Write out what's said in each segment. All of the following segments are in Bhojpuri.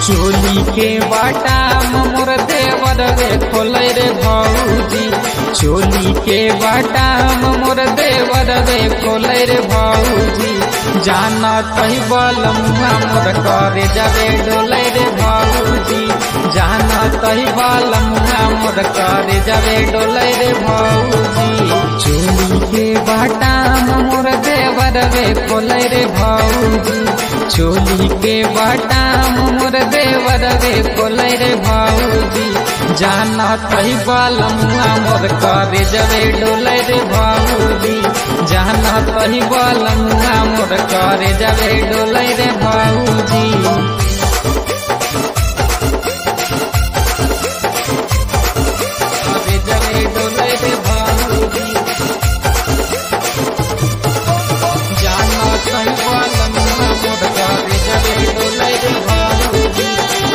चोली के बाटा मोर देवर रे खोलै रे भौजी चोली के बाटा मोर देवर रे खोलै रे भौजी जाना तही बलमुआ मोर करे जावे डोलै रे भौजी जाना तही बलमुआ मोर करे जावे डोलै रे भौजी चोली के बाटा मोर देवर रे खोलै रे भौजी चोली के बाटा मोर देवर रे खोलै रे भौजी जाना तही बलमुआ मोर करे जवे डोलै रे भौजी जाना तही बलमुआ मोर करे जवे डोलै रे भौजी करे जवे डोलै रे भौजी जाना तही बलमुआ मोर करे जवे डोलै रे भौजी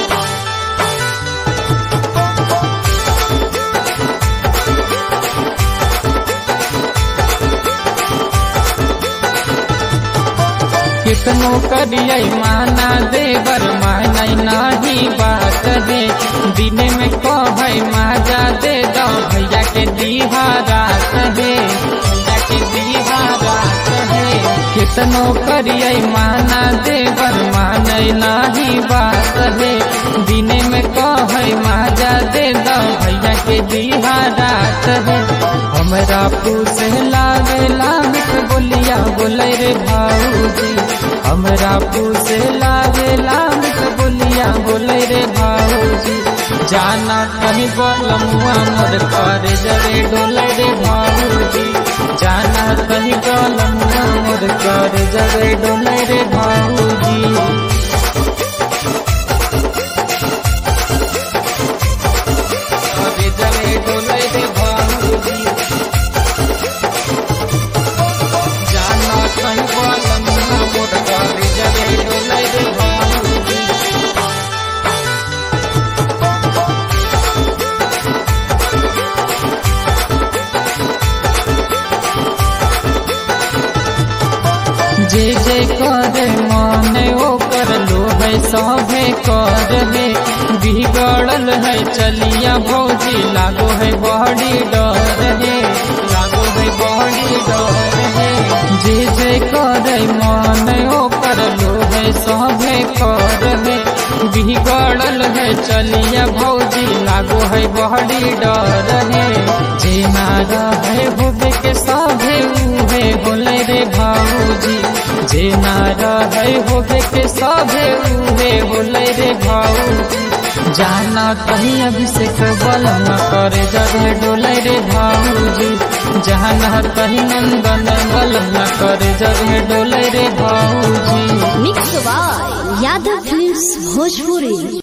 कितनो करियै माना देवर मानै नाही बात है दिन में कहै माजा दे दो भैया के दीहा रात है भैया के दीहा रात है कितनो करियै माना देवर मानै नाही बात है दिन में कहै माजा दे दो भैया के दीहा रात है हमरा पूसे लागे लामिक बोलिया बोलै रे भाऊजी हमरा पूसे लागे लामिक बोलिया बोलै रे भाऊजी जाना कहीं बलमुआ मोर कर जरे डोलै रे भाऊजी जाना कहीं बलमुआ मोर कर जरे डोलै रे भाऊजी करे जरे डोलै रे भाऊजी जाना कहीं बलमुआ मोर करे जरे डोलै रे भाऊजी जे जे करे मन ओकर लो है सभे कर है बिगड़ल है चलिया भौजी लागो है बड़ी डर है लागो है बड़ी डर है जे जे करे मन ओकर लो है सभे कर है बिगड़ल है चलिया भौजी लागो है बड़ी डर है जे नारा है होबे के सभे उहे बोले रे भाऊजी जे नारा है होबे के सभे उहे बोले रे भाऊजी जाना कहीं अभिषेक बल न करे जगह डोले रे भाऊजी जाना कहीं नंदन बल न करे जगह डोले रे भाऊजी mix by Yadav films Bhojpuri